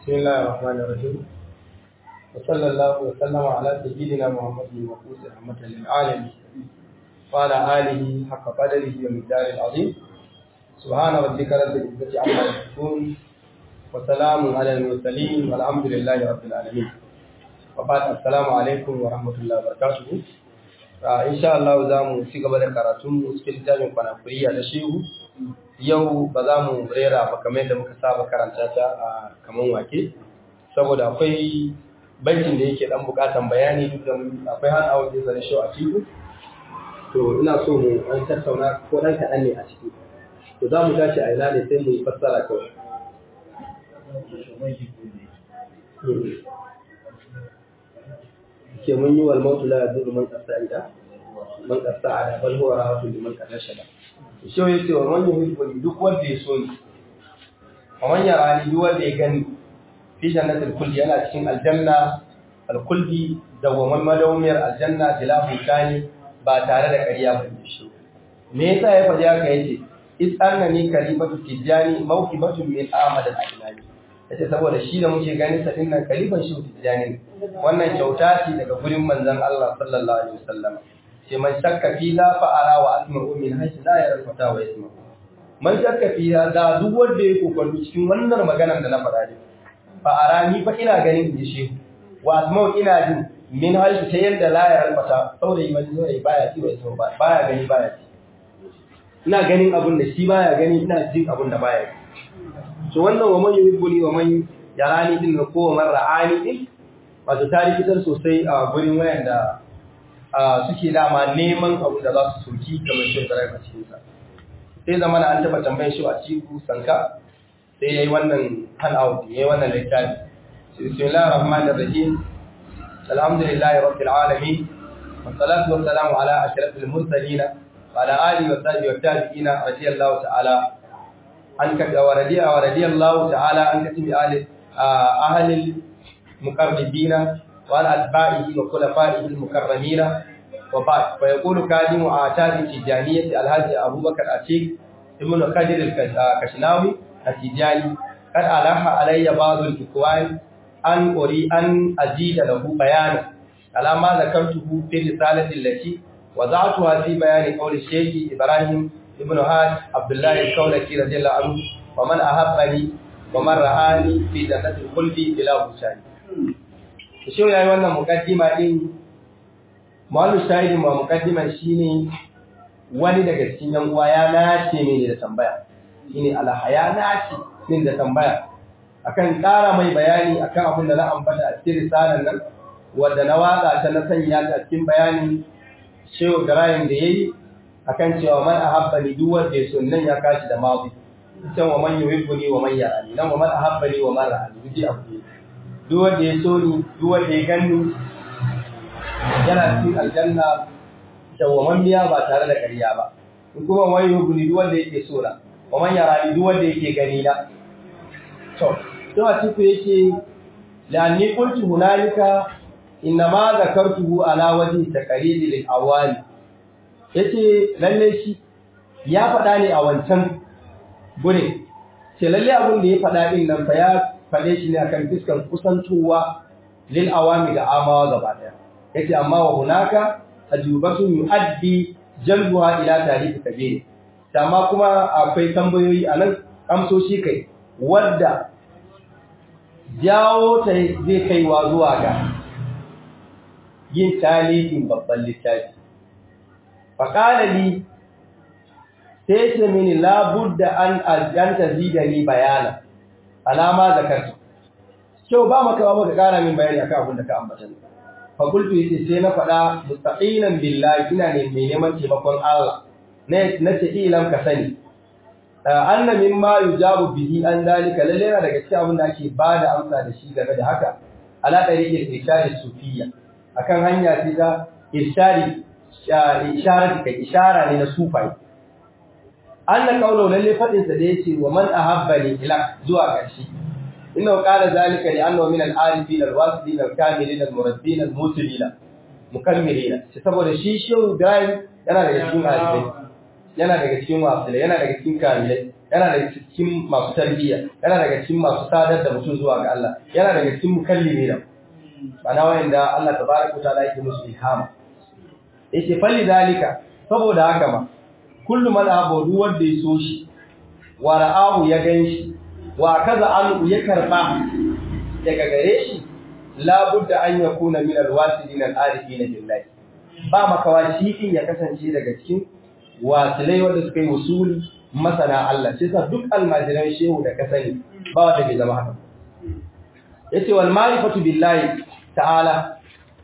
بسم الله الرحمن الرحيم وصلى الله وسلم على سيدنا محمد المبعوث رحمة للعالمين وعلى آله حق قدره ومقداره العظيم سبحان ربك رب العزة عما يصفون وسلام على المرسلين والحمد لله رب العالمين وبعد السلام عليكم ورحمة الله وبركاته إن شاء الله زامو في قبل كراتون cikin littafin kwanafuriya da shehu yau ba za mu rera ba kamar yadda muka saba karanta ta a kaman wake saboda akwai baitin da yake dan bukatan bayani duk da akwai har awon da shi a ciki to ina so mu an tattauna ko dan kaɗan ne a ciki to za mu tashi a ina ne sai mu yi fassara kawai ke mun yi wal mautu la yadurru man qasa'ida man qasa'ada bal huwa rahatu liman qadashada shi ya ce wa man yuhibbu duk wanda ya so ni wa man yarani duk wanda ya gani fi jannatil kulli yana cikin aljanna alkulli da wa man madawmiyar aljanna bila hukani ba tare da ƙarya ba shi me yasa ya faɗi haka yace is annani karibatu tijani mawqibatu min ahmad al-ajnani yace saboda shi da muke ganin sa dinnan kaliban shi tijani wannan kyauta ce daga gurin manzon Allah sallallahu alaihi wasallam ce man shakka fi la fa'ara wa asma'u min haythu la yara fata wa yasma man shakka fi da duk wanda ya kokarta cikin wannan maganar da na faɗa ne fa'ara ni fa ina ganin inji shehu wa asma'u ina jin min haythu ta yanda la yara fata saurayi man zai baya ci wa yasma baya gani baya ci ina ganin abun da shi baya gani ina jin abun da baya to wannan wa man yuhibbuni wa man yarani din ko wa man ra'ani din wato tarihi sosai a gurin wayanda suke dama neman abu da za su soki kamar shi zarar a cikinsa sai zama an taba tambayin shi a ciku sanka sai ya yi wannan handout ya yi wannan littafi bismillahir rahmanir rahim alhamdulillahi rabbil alamin wassalatu wassalamu ala ashrafil mursalin wa ala alihi wa sahbihi wa tabi'ina radiyallahu ta'ala an ka wa radiya wa radiyallahu ta'ala an katibi ahli ahli muqarribina وعلى أتباعه وخلفائه المكرمين وبعد فيقول كادم آتاد التجانية الهادي أبو بكر أتيك ابن خدر الكشناوي التجاني قد ألح علي بعض الإخوان أن أري أن أزيد له بيانا على ما ذكرته في الرسالة التي وضعتها في بيان قول الشيخ إبراهيم ابن هاد عبد الله الكولكي رضي الله عنه ومن أحبني ومن رآني في جنة الخلد بلا بشاني shi ya yi wannan mukaddima din malu shahidin ma mukaddiman shine wani daga cikin yan uwa ya nace ne da tambaya shine alhaya nace din da tambaya akan ƙara mai bayani akan abin da na ambata a cikin risalar nan wanda na watsa ta na sanya ta cikin bayanin shehu garayin da yayi akan cewa man ahabbani duk wanda ya so nan ya kashi da mazi can wa man yuhibbuni wa man yarani nan wa man ahabbani wa man ra'ani duk abu ne duk wanda ya so ni duk wanda ya ganni yana cikin aljanna dawwamammiya ba tare da ƙarya ba in kuma wani hukuni duk wanda yake so na wa man yara ni duk wanda yake gani na to to a cikin yake la anni qultu hunalika inna ma zakartuhu ala wajhi taqriri lil awali yace lalle shi ya faɗa ne a wancan gurin ce lalle abin da ya faɗa din nan fa ya faɗe shi ne akan fiskar kusantowa lil awami ga amawa gaba ɗaya yace amma wa hunaka ajubatu yuaddi jalbuha ila tarihi kabir amma kuma akwai tambayoyi anan amsoshi kai wadda jawo ta zai kaiwa zuwa ga yin talihin babban littafi faqala li sai ce mini la budda an ajanta zidani bayana alama zakartu kyau ba maka ba maka kara min bayani akan abin da ka ambata ne fa qultu yace sai na faɗa mustaqinan billahi ina ne mai neman taimakon Allah ne nace ilam ka sani anna mimma yujabu bihi an dalika lalle yana daga cikin abin da ake bada amsa da shi game da haka ala tariqil irshadi sufiyya akan hanya ce ta irshadi isharati kai ishara ne na sufai Allah kaulo lalle fadin sa da yace wa man ahabbani ila zuwa ƙarshe inna qala zalika li annahu min al-arifin al-wasilin al-kamilin al-murabbin al-musilin mukammilin shi saboda shi shehu Ibrahim yana daga cikin arifai yana daga cikin wasilai yana daga cikin kamilai yana daga cikin masu tarbiyya yana daga cikin masu sadar da mutum zuwa ga Allah yana daga cikin mukallimi da bana wanda Allah tabaraka ta'ala yake musu ilhama yake falli zalika saboda haka ma kullu man abudu wanda ya so shi wa ra'ahu ya ganshi wa kaza an ya karba daga gare shi la budda an yakuna min alwasilin alarifin billahi ba makawa shi din ya kasance daga cikin wasilai wanda suka yi usuli masana Allah sai sa duk almajiran shehu da ka sani ba wanda bai zama haka yace wal ma'rifatu billahi ta'ala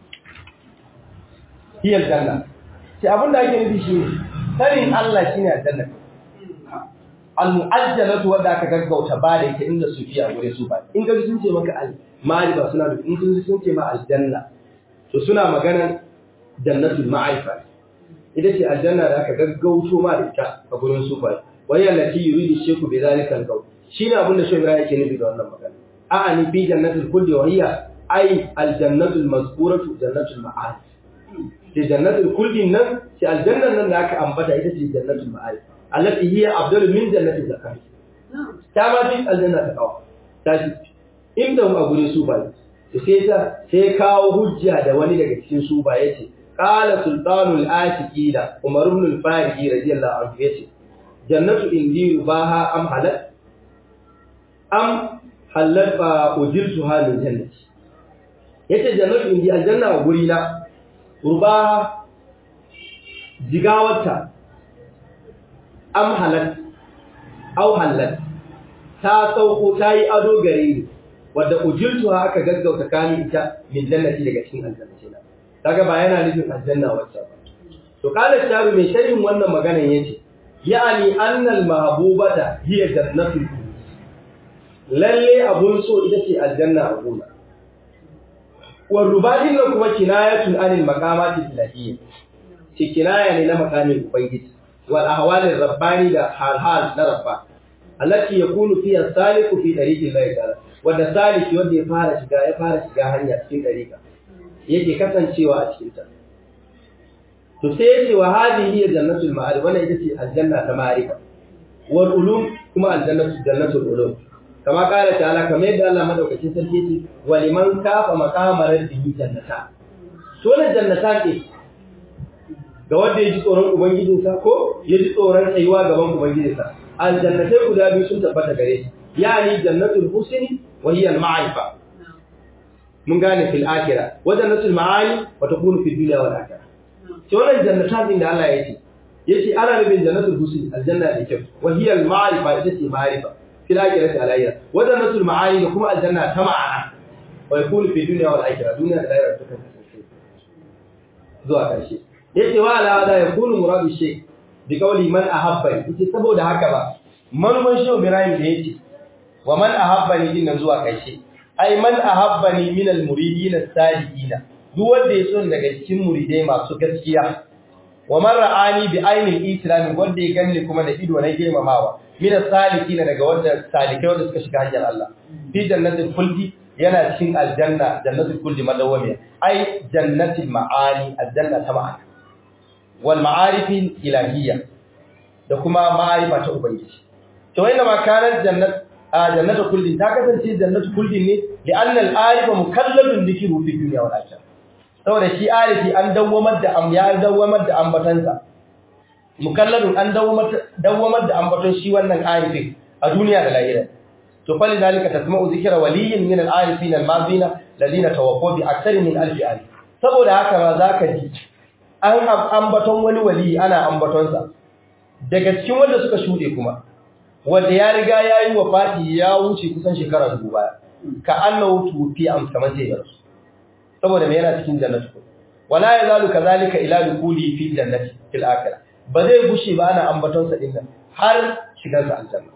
hiya aljanna sai abinda ake nufi shi sanin Allah shine aljanna al-mu'ajjalatu wanda aka gaggauta ba da ita inda su fiya gure su ba in ga sun ce maka al ma'rifa suna da in sun sun ce ma aljanna to suna magana jannatul ma'rifa ita ce aljanna da aka gaggauto ma da ita a gurin su ba wai allati yuridu sheku bi zalika al-qawl shine abinda shi Ibrahim yake nufi da wannan magana a'a ni fi jannatul khuldi wa hiya ay al-jannatul mazkuratu jannatul ma'arif ce jannatul khuldi nan ce aljannan nan da aka ambata ita ce jannatul ma'arif allati hiya afdalu min jannati zakat ta ma fi aljanna ta kawo ta shi inda mu a gurin su ba sai ta sai kawo hujja da wani daga cikin su ba yace qala sultanul atiqina umar ibn al-faridi radiyallahu anhu yace jannatu indi rubaha am halal am halal fa ujirtu halin jannati yace jannatu indi aljanna a guri na rubaha jigawarta am halal au halal ta sauko ta yi ado gare ni wadda ujirtu aka gaggauta kani ita min jannati daga cikin aljanna ce kaga ba yana nufin aljanna wacce ba to kala sharu mai sharhin wannan maganan yace yani annal mahbubata hiya jannatul lalle abun so ita ce aljanna a gona wa rubadin nan kuma kinayatun anil maqamati ilahiyya ce kinaya ne na makamin ubangiji wal ahwalir rabbani da halhal na rabba allati yakunu fiha saliku fi tariqi Allah ta'ala wanda saliki wanda ya fara shiga ya fara shiga hanya cikin dariqa yake kasancewa a cikin ta to sai yace wa hadhihi jannatul ma'arif wannan ita ce aljanna ta ma'arifa wal ulum kuma aljannatu jannatul ulum kama kala ta'ala kamar yadda Allah madaukakin sarki yace wa liman kafa maqama rabbihi jannata to ne jannata ke ga wanda ya ji tsoron ubangijinsa ko ya ji tsoron tsayuwa gaban ubangijinsa aljannatai guda biyu sun tabbata gare shi yani jannatul husni wa hiya al-ma'rifa mun gane fil akhirah wa jannatul ma'ani wa takunu fid dunya wal akhirah to wannan jannatin da Allah ya ce yace ana nufin jannatul husni aljanna da kyau wa hiya al-ma'rifa ita ce ma'rifa fil akhirati alayya wa jannatul ma'ani da kuma aljanna ta ma'ana wa yakunu fid dunya wal akhirah dunya da lahira ta kasance zuwa karshe yace wa ala hada yakunu muradu shay bi qawli man ahabbani yace saboda haka ba manufan shi Ibrahim da yace wa man ahabbani din zuwa karshe ai man ahabbani min al muridin as-sadiqina duk wanda ya son daga cikin muridai masu gaskiya wa man ra'ani bi ainil islam wanda ya ganni kuma da ido na girmamawa min as-salikina daga wanda salikai wanda suka shiga hanyar Allah fi jannatul khuldi yana cikin aljanna jannatul khuldi madawamiya ai jannatul ma'ani aljanna ta ma'ana wal ma'arifin ilahiyya da kuma ma'arifa ta ubangiji to wanda ma kanar jannat jannatu kullin ta kasance jannatu kullin ne li anna al arifa mukallafun dhikru fi dunya wal akhirah saboda shi arifi an dawwamar da am ya dawwamar da ambatansa mukallafun an dawwamar dawwamar da ambaton shi wannan arifin a duniya da lahira to fa lidalika tasma'u dhikra waliyyin min al arifin al madina ladina tawaffaw bi akthar min alf alif saboda haka ma zaka ji an ambaton wani wali ana ambatonsa daga cikin wanda suka shuɗe kuma wanda ya riga ya yi wa fati ya wuce kusan shekara dubu baya ka annahu tufi am kamar sai ya rasu saboda me yana cikin jannatu wala yazalu kazalika ila dukuli fi jannati fil akhirah ba zai gushe ba ana ambatonsa din nan har shigar sa aljanna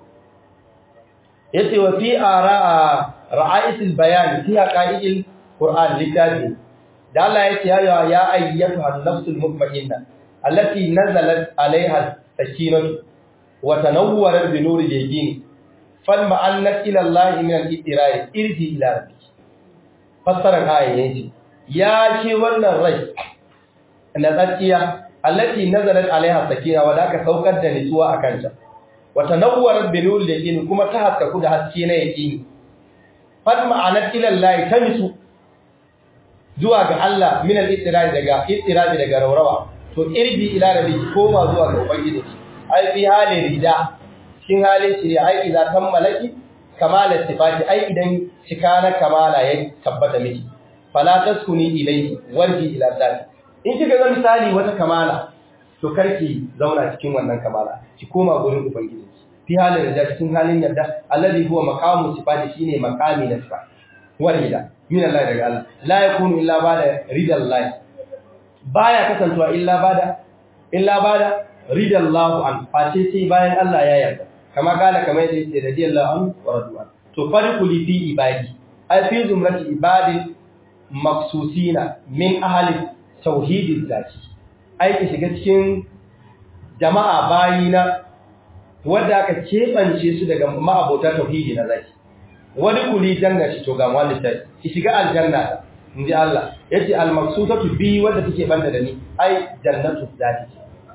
yace wa fi ara'a ra'aitul bayan fi haqa'iqil qur'an littafi da Allah ya ce ya ya ayyatu an-nafsul mutma'inna allati nazalat 'alayha sakinatu wa tanawwarat bi nuri yaqin fal ma'annat ila Allah min al-ittira'i irji ila rabbi fassara ayan yace ya ce wannan rai na tsakiya allati nazalat 'alayha sakina wa da ka saukar da nutsuwa akan ta wa tanawwarat bi nuril yaqin kuma ta haskaku da haske na yaqini fad ma'anat ila Allah tamisu zuwa ga Allah min al-ittirari daga ittirabi daga raurawa to irbi ila rabbi koma zuwa ga ubangiji ai fi halin rida shin halin shi ai idan tammalaki kamala sifati ai idan cika na kamala ya tabbata miki fala taskuni ilayhi warji ila zati in kika ga misali wata kamala to karki zauna cikin wannan kamala ki koma gurin ubangiji fi halin rida cikin halin yadda alladhi huwa maqamu sifati shine maqami na sifa warida min Allah daga Allah la yakunu illa ba'da ridallahi baya kasantuwa illa bada illa bada ridallahu an face sai bayan Allah ya yarda kama kana kamar yadda yake radiyallahu an wa radwan to farquli fi ibadi ay fi zumrati ibadin maksusina min ahli tauhidin zati ai ki shiga cikin jama'a bayina wanda aka kebance su daga ma'abota tauhidi na zaki wani kuli janna to ga wani sai ki shiga aljanna inji Allah yace al-maqsudatu bi wanda take banda da ni ai jannatu zati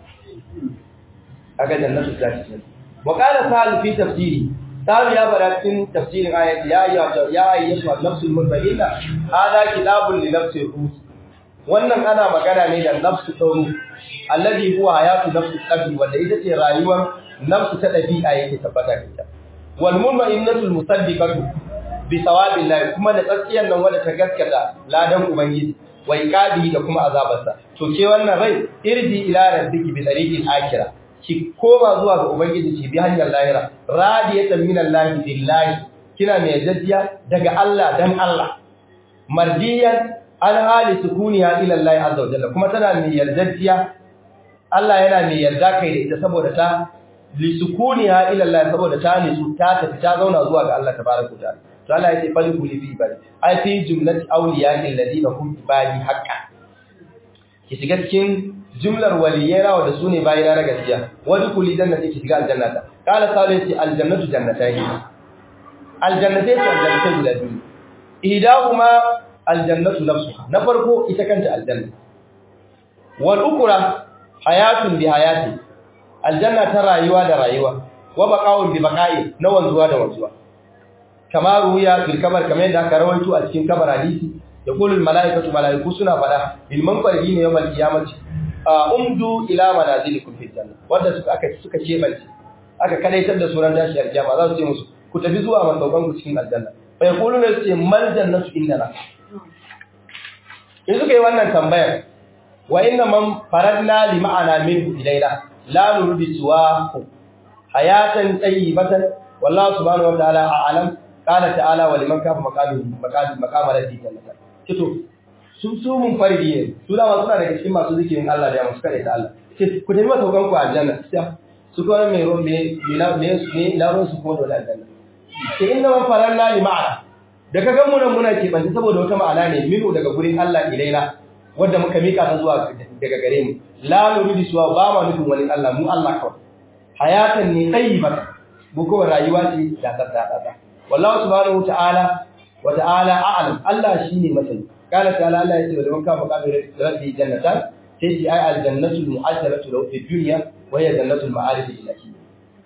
aga jannatu zati wa qala sal fi tafsiri sal ya bara cikin tafsirin ayati ya ya ya ayyatu an-nafsul mutmainna hada kitabun li nafsi ruh wannan ana magana ne da nafsu tauru alladhi huwa hayatu nafsi qalbi wanda ita ce rayuwar nafsu ta dabi'a yake tabbata da ita wal mutmainnatu musaddiqatu bi sawabillahi kuma da tsakiyan nan wanda ta gaskata ladan ubangiji wa iqabi da kuma azabarsa to ke wannan rai irji ila rabbiki bi tariqil akhirah ki koma zuwa ga ubangiji ki bi hanyar lahira radiyatan minallahi billahi kina mai jaddiya daga Allah dan Allah mardiyan an hali sukuniya ila Allah azza wa jalla kuma tana mai yardajiya Allah yana mai yarda kai da ita saboda ta li sukuniya ila Allah saboda ta ne su ta tafi ta zauna zuwa ga Allah tabaraka wa ta'ala to Allah ya ce fali kuli bi ibadi ai fi jumlati awliya'i alladhina hum ibadi haqqan ki shiga cikin jumlar waliyai rawa da sune bayina na gaskiya wani kuli jannati ki shiga aljannata qala salih aljannatu jannatayn aljannatai su aljannatai guda biyu ihdahuma aljannatu nafsuha na farko ita kanta aljanna wal ukra hayatun bi hayati aljanna ta rayuwa da rayuwa wa baqa'un bi baqa'i na wanzuwa da wanzuwa kama ruya bil kabar kamar yadda aka rawaito a cikin kabar hadisi da kulul malaikatu malaiku suna fada bil manfari ne yawmal qiyamati umdu ila manazilikum fil janna wanda suka aka suka kebance aka kadaitar da suran dashi aljama za su ce musu ku tafi zuwa masaukan ku cikin aljanna fa yaquluna ce mal jannatu indana in suka yi wannan tambayar wa inna man faradna li ma'ana minhu ilaina la nurdi suwahu hayatan tayyibatan wallahu subhanahu wa ta'ala a'lam qala ta'ala wa liman kafa maqami maqami maqama rabbi jannata kito su su mun faridi ne su da suna daga cikin masu zikirin Allah da masu kare ta Allah ce ku tafi masaukan ku aljanna su ko me ro me me me na ro su ko da aljanna ce inna man faradna li ma'ana da ka gan mu nan muna keɓanta saboda wata ma'ana ne minu daga gurin Allah ilaina wadda muka mika ta zuwa daga gare mu la nuridu suwa ba ma nufin wani Allah mu Allah kawai hayatan ne tayyibatan mu kawai rayuwa ce da tsada tsada wallahu subhanahu ta'ala wa ta'ala a'lam Allah shine masani qala ta'ala Allah yace wa man kafa qadri rabbi jannatan sai ji ay al jannatu al mu'ajjalatu lahu fi dunya wa hiya jannatu al ma'arif ilahiyya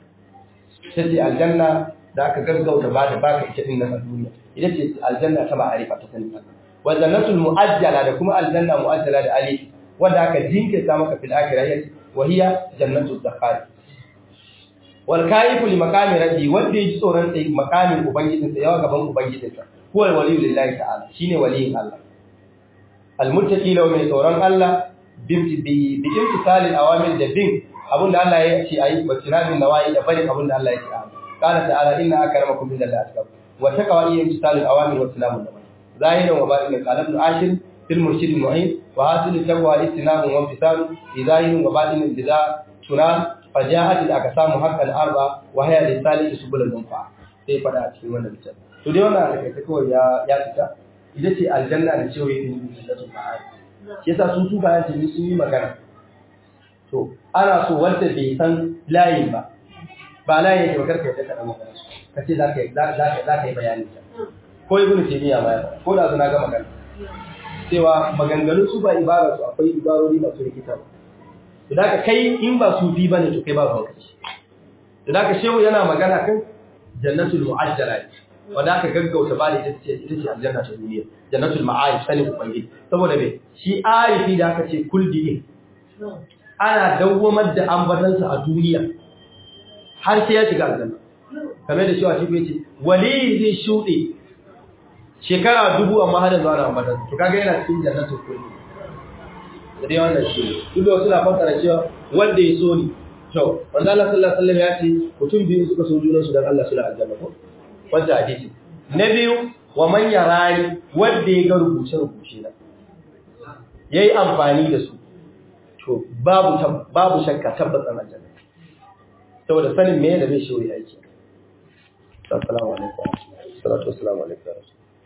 sai al janna da aka gaggauta ba da baka ita din nan a duniya ita ce aljanna ta ma'arifa ta sanin Allah wa jannatul mu'ajjala da kuma aljanna mu'ajjala da alif wanda aka jinkirta maka fil akhirah yace wa hiya jannatul zakhar wal kaifu li maqami rabbi wanda yake tsoron sai maqamin ubangijin sa yawa gaban ubangijin sa huwa waliyyu lillahi ta'ala shine waliyin Allah al muttaqi law mai tsoron Allah bi bi bi imtisalil awamir da bin abinda Allah ya ce ayi wa tiramin nawayi da bari abinda Allah ya ce ayi qala ta'ala inna akramakum billahi atqakum وتقوى إيه امتثال الأوامر والسلام النبي ظاهرا وباطنا قال ابن عاشر في المرشد المعين وحاصل التقوى الاستنام وامتثال بظاهر وباطن بذا تنال فجاءت الأقسام حقا أربعة وهي للثالث سبل المنفعة sai fada a cikin wannan littafin to dai wannan alƙaita kawai ya ya fita ita ce aljanna da cewa yin jannatul ma'ad shi yasa sun tuba ya tafi sun yi magana to ana so wanda bai san layin ba ba layin yake ba karka yadda ka dan magana ka ce za ka yi bayani ko ibn taymiya ma ya ko da na ga magana cewa maganganun su ba ibara su akwai ibarori masu rikita ba to da kai in ba su bi bane to kai ba ruwan kai da ka shehu yana magana kan jannatul mu'ajjala wanda aka gaggauta ba da ita ce ita ce aljanna ta duniya jannatul ma'arif sanin ubangiji saboda me shi arifi da aka ce kuldi din ana dawwamar da ambatansa a duniya har sai ya shiga aljanna kamar da shi wa shi ce wali zai shuɗe shekara dubu amma har yanzu ana ambatansa to kaga yana cikin jannatul kuldi da dai wannan shi duk da wasu na fassara cewa wanda ya so ni to manzo Allah sallallahu alaihi wasallam ya ce mutum biyu suka so junan su dan Allah suna aljanna ko wanda hadisi na biyu wa man yarani wanda ya ga rubuce rubuce na yayi amfani da su to babu babu shakka tabbatan aljanna saboda sanin me da me shi yake assalamu alaikum salatu wassalamu alaikum